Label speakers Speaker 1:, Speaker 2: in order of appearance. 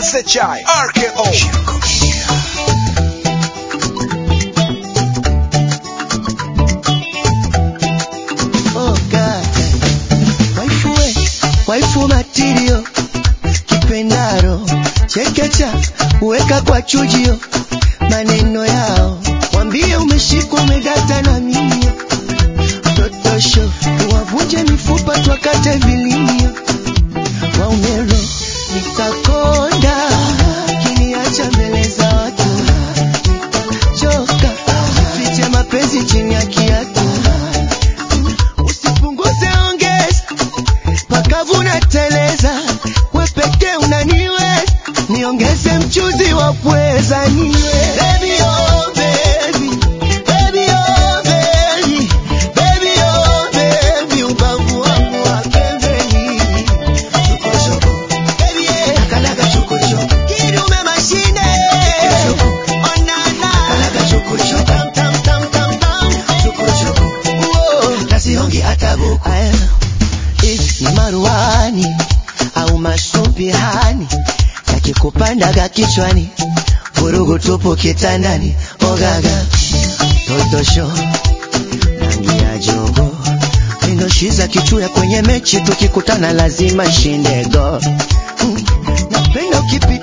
Speaker 1: SHI RKO
Speaker 2: Oh God. Waifu we, waifu matirio kipendaro chekecha uweka kwa chujio maneno yao wambie umeshikwa umedata na mimio totosho wavunje mifupa twakate vilimio waumero nitakonda kiniacha mbele za watu choka fiche mapenzi chini ya kiatu usipunguze ongeza pakavuna teleza we pekee unaniwe niongeze mchuzi wa pweza niwe baby, oh, baby. Baby, oh, baby. Baby, oh, baby. Ubavu wangu wa pembeni. Chokochoko. Baby, yeah. Nakalaga chokochoko. Kidume mashine. Onana. Nakalaga chokochoko. Tam, tam, tam, tam, tam. Chokochoko. Uo. Nasiongi hata buku. Aya if ni maruani au masumbihani yakikupandaga kichwani vurugu tupu kitandani ogaga totosho rangi ya jogo mindoshiza kichuya kwenye mechi tukikutana lazima shinde go Mm, napenda ukipi